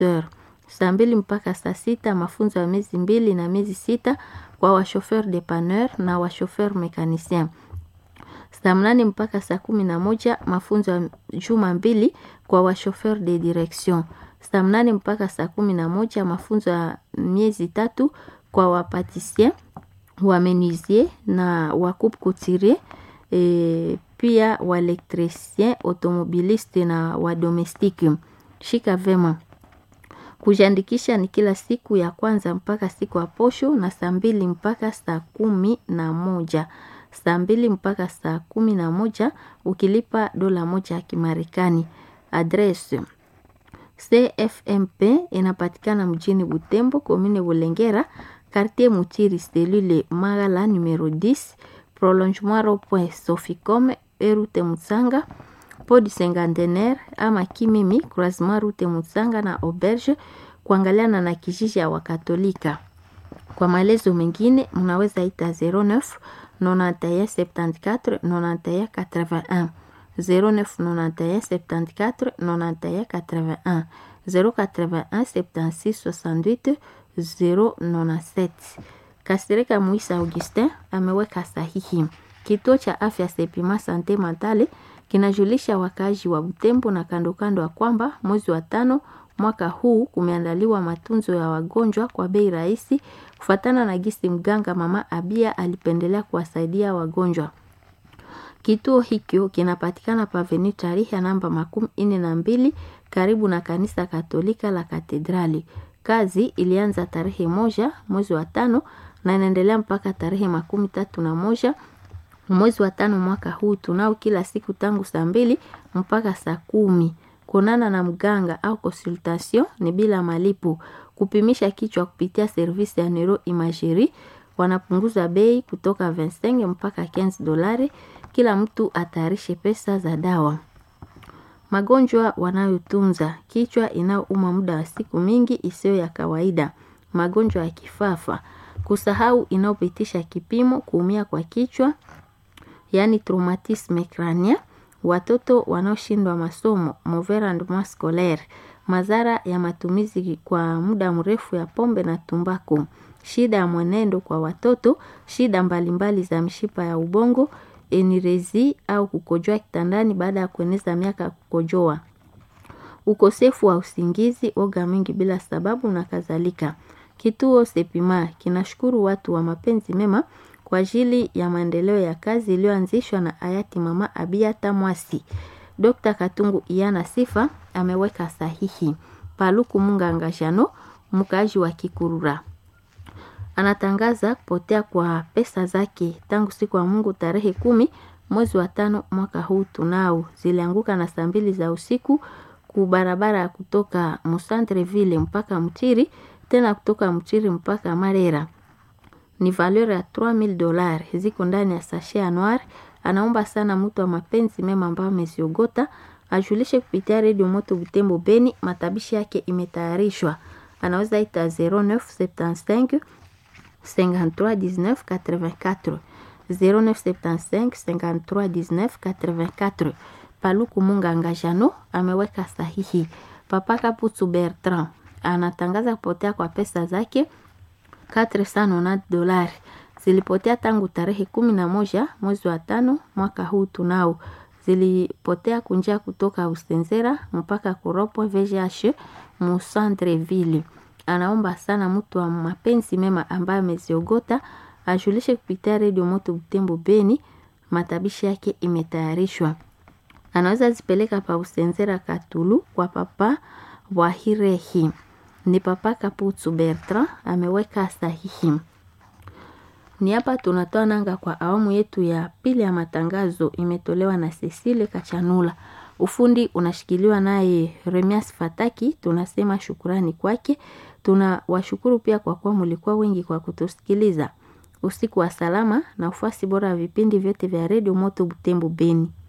heures. Saa mbili mpaka saa sita mafunzo ya miezi mbili na miezi sita kwa washofer depaneur na washofer mekanicien. Saa mnane mpaka saa kumi na moja mafunzo ya juma mbili kwa washofer de direction. Saa mnane mpaka saa kumi na moja mafunzo ya miezi tatu kwa wapatisien, wamenuisier na wakupe couturier e, pia waelektricien, automobiliste na wadomestiki. Shika vema. Kujiandikisha ni kila siku ya kwanza mpaka siku ya posho na saa mbili mpaka saa kumi na moja saa mbili mpaka saa kumi na moja ukilipa dola moja ya Kimarekani. Adresi CFMP inapatikana mjini Butembo, komine Bulengera, quartier Mutiri, selule Magala numero 10, prolongement rond-point Soficom, erute Mutsanga, podi Sengantenaire ama Kimimi, croisement route Mutsanga na auberge, kuangaliana na kijiji ya Wakatolika. Kwa maelezo mengine mnaweza ita 09 91 74 91 81 09 91 74 91 81 081 76 68 097. Kasirika Muisa Augustin ameweka sahihi. Kituo cha afya Sepima Sante Matale kinajulisha wakaaji wa Butembo na kando kando ya kwamba mwezi wa tano mwaka huu kumeandaliwa matunzo ya wagonjwa kwa bei rahisi kufatana na gisi mganga mama Abia alipendelea kuwasaidia wagonjwa. Kituo hikyo kinapatikana paveni tarehe ya namba makumi ine na mbili karibu na kanisa Katolika la Katedrali. Kazi ilianza tarehe moja mwezi wa tano na inaendelea mpaka tarehe makumi tatu na moja mwezi wa tano mwaka huu. Tunao kila siku tangu saa mbili mpaka saa kumi. Kuonana na mganga au consultation ni bila malipo. Kupimisha kichwa kupitia servisi ya neuro imagerie wanapunguza bei kutoka 25 mpaka 15 dolari. Kila mtu atayarishe pesa za dawa. Magonjwa wanayotunza: kichwa inayouma muda wa siku mingi isiyo ya kawaida, magonjwa ya kifafa, kusahau inayopitisha kipimo, kuumia kwa kichwa yaani traumatisme crânien, watoto wanaoshindwa masomo mauvais rendement scolaire, madhara ya matumizi kwa muda mrefu ya pombe na tumbaku, shida ya mwenendo kwa watoto, shida mbalimbali za mishipa ya ubongo, enirezi au kukojoa kitandani baada ya kueneza miaka ya kukojoa, ukosefu wa usingizi, oga mingi bila sababu na kadhalika. Kituo Sepima kinashukuru watu wa mapenzi mema kwa ajili ya maendeleo ya kazi iliyoanzishwa na hayati mama Abia Tamwasi. Dr. Katungu Iyana Sifa ameweka sahihi. Paluku Munganga Jano, mkaaji wa Kikurura, anatangaza kupotea kwa pesa zake tangu siku ya Mungu tarehe kumi mwezi wa tano mwaka huu. Tunao zilianguka na saa mbili za usiku ku barabara ya kutoka Musantreville mpaka Mtiri, tena kutoka Mtiri mpaka Marera ni valeur ya 3000 dollars ziko ndani ya sachet ya noir. Anaomba sana mtu wa mapenzi mema ambayo ameziogota ajulishe kupitia redio Moto Butembo Beni. Matabishi yake imetayarishwa, anaweza ita 0975 53 19 84 0975 53 19 84. Paluku Munganga Jano ameweka sahihi. Papa Kaputu Bertrand anatangaza kupotea kwa pesa zake 490 dolari zilipotea tangu tarehe kumi na moja mwezi wa tano mwaka huu. Tunao zilipotea kunjia kutoka Usenzera mpaka Kuropo VGH Musantreville. Anaomba sana mtu wa mapenzi mema ambaye ameziogota ajulishe kupitia redio Moto Butembo Beni. Matabishi yake imetayarishwa, anaweza zipeleka pa Usenzera Katulu kwa papa Wahirehi ni papa Kaputu Bertrand ameweka sahihi. Ni hapa tunatoa nanga kwa awamu yetu ya pili ya matangazo, imetolewa na Cecile Kachanula. Ufundi unashikiliwa naye Remias Fataki. Tunasema shukurani kwake. Tuna washukuru pia kwa kuwa mulikuwa wengi kwa kutusikiliza. Usiku wa salama na ufuasi bora wa vipindi vyote vya redio Moto Butembo Beni.